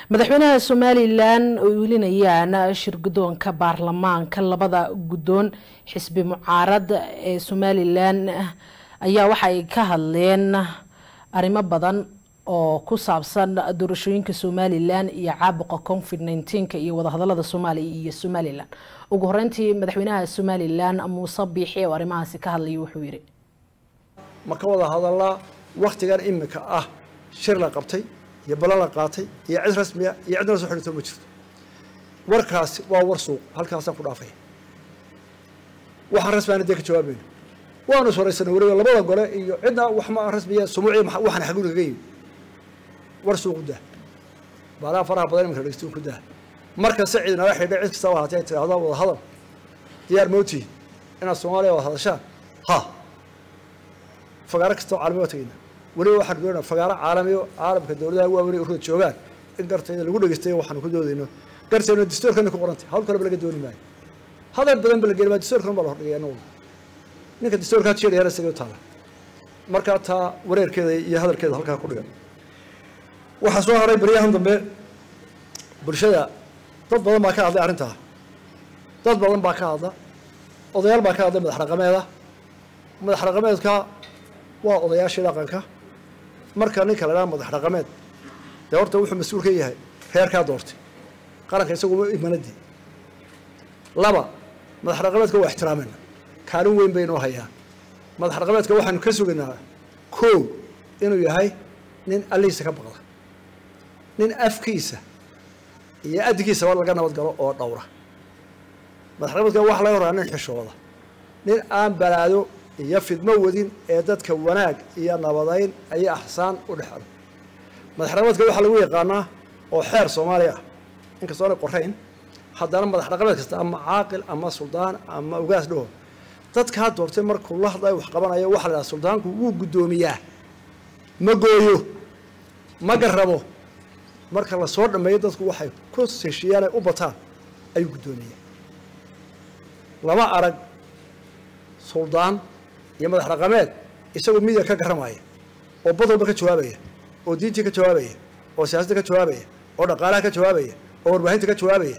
madaxweynaha somalilan oo welinayaan shirgudoonka baarlamaanka labada guddoon xisbi mucaarad ee somalilan ayaa waxa ay ka hadleen arrimo badan oo ku saabsan doorashooyinka somalilan iyo caabuqa covid nneteen-ka iyo wadahadalada soomaaliya iyo somalilan ugu horeyntii madaxweynaha somalilan muuse biixi oo arrimahaasi ka hadlaya wuxuu yidhi ma ka wada hadallaa waktigan imika ah shir la qabtay iyo ballan la qaatay iyo cid rasmiya iyo cidna la soo xidhito ma jirto warkaasi waa war suuq halkaasaan ku dhaafaya waxaan rasmiana dee ka jawaabayno waanu is horaysanay weliba labada gole iyo cidna wax ma rasmiya sumuuciya waxaan xaguun kaga yimi war suuq u daa baalaha faraha badan iminka dhegeysto ku daa markasta cid nala xidhay cid kasta ahaatee ay tidhaahdo wada hadal diyaar mootihi inaad soomaaliya wada hadashaan ha fagaaro kastoo caalami waa tegeyna weliba waxaan doonaa fagaaro caalamiyo caalamka dowladaha waaweyn urada joogaan in gartayda lagu dhegeystayo waxaanu ku doodayno gartayna dastuurkana ku qorantay hawl kaleba laga dooni maayo hadal badan ba la geli maa dastuurkan baa la hordhigay anagu ninka dastuurkaa jeedhayana isaga u taala markaa taa wareerkeeda iyo hadalkeeda halkaa ku dhigan waxaa soo haray baryahan dambe bulshada dad badan baa ka hadlay arrintaa dad badan baa ka hadla odayaal baa ka hadlay madax dhaqameeda madax dhaqameedka waa odayaashii dhaqanka marka ninka la dhaha madax dhaqameed dee horta wuxuu mas-uul ka yahay reerkaa doortay qaranka isaguma imanadii laba madax dhaqameedka waa ixtiraamayna kaalin weyn baynoo hayaan madax dhaqameedka waxaanu ka sugaynaa kow inuu yahay nin allihiisa ka baqda nin afkiisa iyo addigiisaba laga nabad galo oo dhowra madax dhaqameedka waxa laga horaa nin xishooda nin aan balaado iyo fidmo wadin ee dadka wanaag iyo nabadayn ayay axsaan u dhexelo madax dhaqameedka waxaa lagu yaqaanaa oo xeer soomaaliya ah inkastoo aanay qorayn haddana madax dhaqameed kasta ama caaqil ama suldaan ama ugaas dhaho dadkaa doortay markuu la hadlayo wax qabanayo waxa la dhaha suldaanku wuu guddoomiyaa ma gooyo ma garrabo marka la soo dhammeeyo dadku waxay ku heshiiyaan ay u bataan ayuu guddoomiyaa lama arag suldaan iyo madax dhaqameed isagoo midiga ka garramaya oo bad walba ka jawaabaya oo diintii ka jawaabaya oo siyaasadda ka jawaabaya oo dhaqaalaha ka jawaabaya oo warbaahinta ka jawaabaya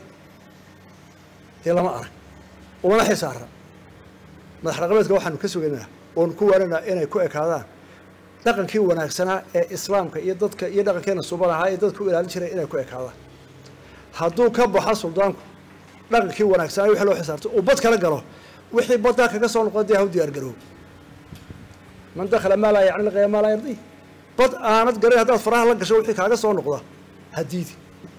dee lama arag umana xisaara madax dhaqameedka waxaanu ka sugaynaa oonu ku waananaa inay ku ekaadaan dhaqankii wanaagsanaa ee islaamka iyo dadka iyo dhaqankeena suban ahaa ee dadka u ilaalin jiray inay ku ekaadaan hadduu ka baxo suldaanku dhaqankii wanaagsanaa wixii loo xisaabtay uu bad kala galo wixii baddaa kaga soo noqda dee ha u diyaar garoob man dakhala maa laa yacni laqaya maa laa yardi bad aanad garan haddaad faraha la gasho wixii kaaga soo noqda hadiidi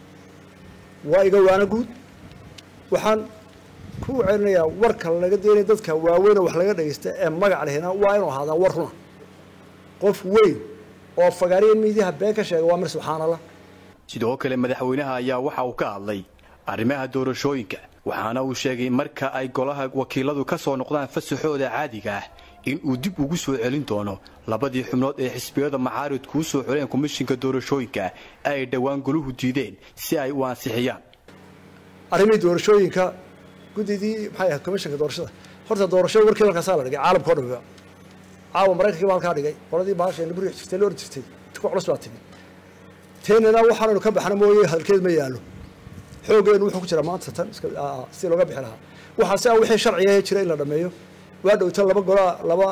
waa iga waana guud waxaan ku celinayaa warka laga daynaya dadka waaweyn oo wax laga dhagaysta ee magac lehina waa inuu ahaadaa war runa qof weyn oo fagaariya miidiyaha been ka sheega waa mir subxaanallah sidoo kale madaxweynaha ayaa waxa uu ka hadlay arrimaha doorashooyinka waxaana uu sheegay marka ay golaha wakiiladu ka soo noqdaan fasaxooda caadiga ah in uu dib ugu soo celin doono labadii xubnood ee xisbiyada macaaridku u soo xuleen komishinka doorashooyinka ay dhowaan goluhu diideen si ay u ansixiyaan arrimihii doorashooyinka guddidii maxay ahayd komishinka doorashada horta doorashada warkeeda halkaasaa la dhigay caalamka o dhanba caawa maraykankii baa halkaa dhigay qoladii baashayna guriga jirtay la ordi jirtay ku culus baa timi teenana waxaanaynu ka baxna mooye hadalkeed ma yaallo xooggeenu wuxuu ku jiraa maanta tan si looga bixi lahaa waxaa si a wixii sharciga jira in la dhameeyo waa dhowta laba gola laba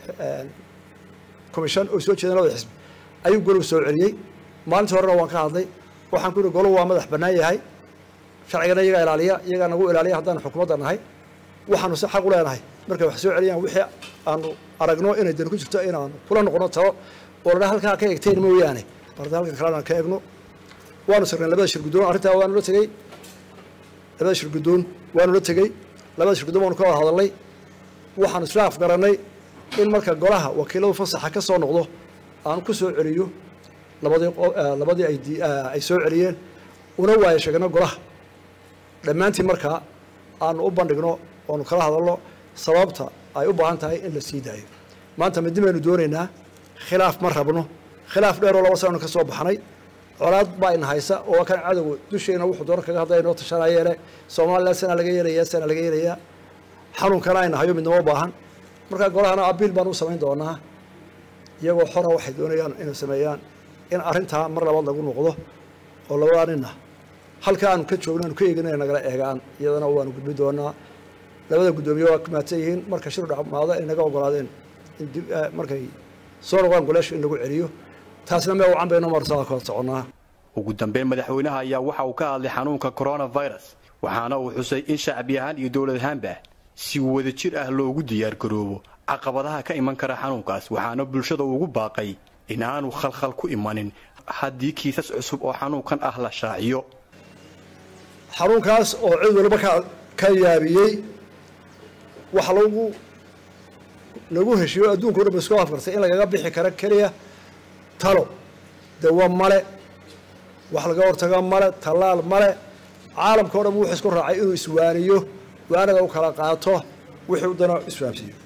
commission oo soo jeedan labada xisbi ayuu golow soo celiyey maalintii horena waan ka hadlay waxaan ku yihi golow waa madax bannaan yahay sharcigana iyagaa ilaaliya iyagaa nagu ilaaliya haddaanu xukuumadda nahay waxaanu si xaq u leenahay markay wax soo celiyaan wixii aanu aragno inay dan ku jirto inaanu kula noqono talo oo ladhaa halkaa ka egteen mooyaane barda halkan kalena ka egno waanu sirnay labada shir guddoon arrintaa waanu la tegey labada shir guddoon waanu la tegey labada shir guddoon waanu ka wada hadalnay waxaanu isla afgarannay in marka golaha wakiiladu fasaxa ka soo noqdo aan ku soo celiyo labadii labadii ay ay soo celiyeen una waayo sheegno golaha dhammaantiin markaa aanu u bandhigno oonu kala hadalno sababta ay u baahan tahay in la sii daayo maanta midi baynu doonaynaa khilaaf ma rabno khilaaf dheeroo laba sananu ka soo baxnay colaad baa ina haysa oo kan cadowga dusheena wuxuu doona kaga hadlaya inoo tashanayeene somalilan sana laga yeelayaa sana laga yeelayaa xanuunkana ayna hayo midnimo baahan markaa golahana abiil baan u samayn doonaa iyagoo xora waxay doonayaan inay sameeyaan in arrintaa mar labaad lagu noqdo oo labadaa ninna halka aanu ka joogno aanu ka eegin inay nagala eegaan iyadana waanu gudbi doonaa labada guddoomiye waa kumaadsan yihiin marka shir dhamaado ay naga ogolaadeen in dib markay soo noqdaan goleesha in lagu celiyo taasna mee wacan bayno marsaa kala soconnaa ugu dambeyn madaxweynaha ayaa waxa uu ka hadlay xanuunka coronavirus waxaana uu xusay in shacbi ahaan iyo dowlad ahaanba si wada jir ah loogu diyaargaroobo caqabadaha ka iman kara xanuunkaas waxaana bulshada ugu baaqay in aanu khalkhal ku imanin haddii kiisas cusub oo xanuunkan ah la shaaciyo xanuunkaas oo cid waliba ka ka yaabiyey waxa lagu lagu heshiiyo adduunka o dhan ba isku afkartay in lagaga bixi karo keliya talo dawa male wax laga hortago male tallaal male caalamka o dhan wuxuu isku raacay inuu iswaaniyo waanada u kala qaato wixii u dana isfahamsiiyo